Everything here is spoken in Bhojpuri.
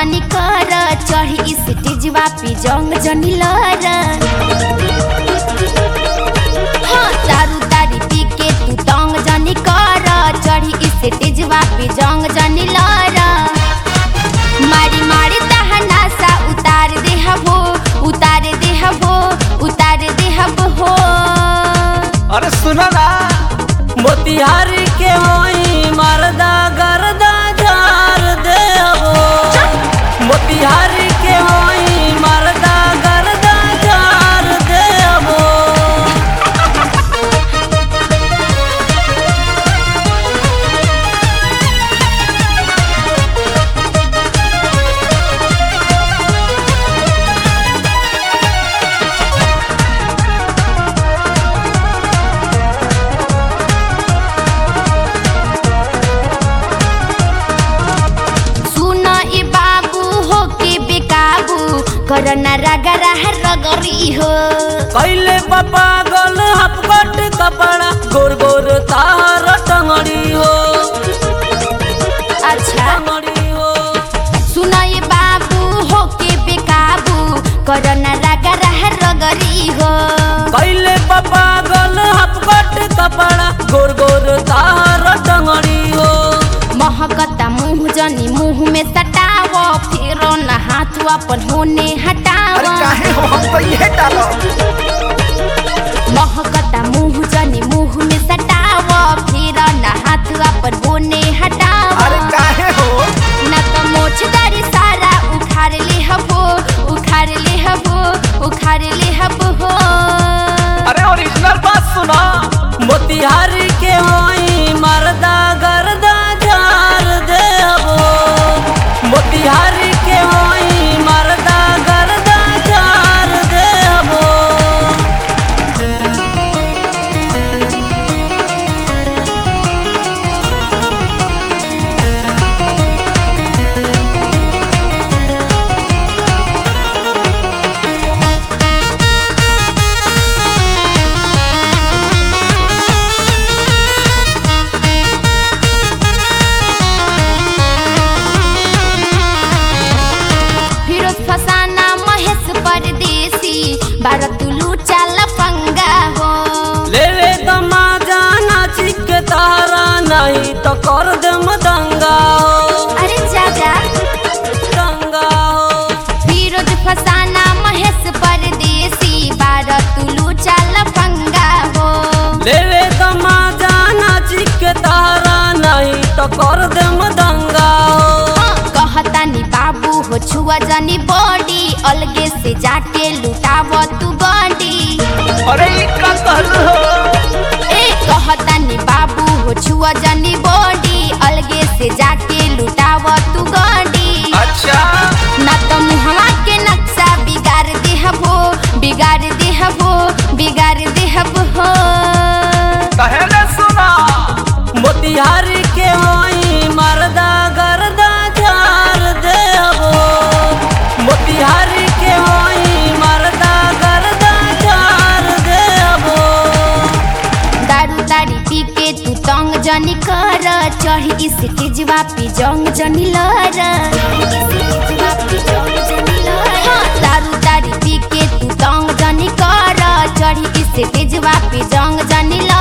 जनी कर चढ़ी स्टेजवा पे जंग जनी लर हाँ दारू तारी पी के तू तंग जनी कर चढ़ी स्टेजवा पे जंग जनी लर मारी मारी तहना सा उतार दे हो उतार दे हो उतार दे हो अरे सुना ना मोतिहारी के होई मरदा गरदा झार देबो मोतिहारी के होई मरदा गरदा झार देबो सुन ए बाबू हो के बेकाबू करना रगरा रगरी हो कैले पापा गल हपकट कपड़ा गोर गोर तार टंगड़ी हो अच्छा टंगड़ी हो सुन ए बाबू हो के बेकाबू करना रगरा रगरी हो कैले पापा गल हपकट कपड़ा गोर गोर तार टंगड़ी हो महकता मुंह जनी मुंह में सटाव फिर न हाथ अपन होने हटाव अरे काहे हो हम तो ये डालो महकता मुंह जनी मुंह में सटाव फिर न हाथ अपन होने हटाव अरे काहे हो न त मोछदारी सारा उखाड़ ले हबो उखाड़ ले हबो उखाड़ ले हबो अरे ओरिजिनल बात सुना मोतिहारी के होई मरदा गरदा झार देबो मोतिहारी के होई मरदा गरदा झार देबो फिरोज फसाना महेश परदेसी भारत लूचा लफंगा हो लेवे दमा जाना चिक तारा नहीं तो कर दे दंगा हो अरे जाजा दंगा हो फिरोज फसाना महेश परदेसी भारत लूचा लफंगा हो लेवे दमा जाना चिक तारा नहीं तो कर दे दंगा हो हाँ, कहतानी बाबू हो छुआ जानी बॉडी अलगे से जाके लुटाव तू बॉडी अरे ये का कहलू हो ए कहतानी बाबू हो छुआ जानी बॉडी अलगे से जाके लुटाव तू बॉडी अच्छा ना तो मुहवा के नक्शा बिगाड़ दे हबो बिगाड़ दे हबो बिगाड़ दे हबो कहे ले सुना मोतिहारी के होई मरदा गरदा झार देबो मोतिहारी के होई मरदा गरदा झार देबो दारू तारी पी के तू तंग जनी कर चढ़ी स्टेजवा पे जंग जनी लर हाँ, दारू तारी पी के तू तंग जनी कर चढ़ी स्टेजवा पे जंग जनी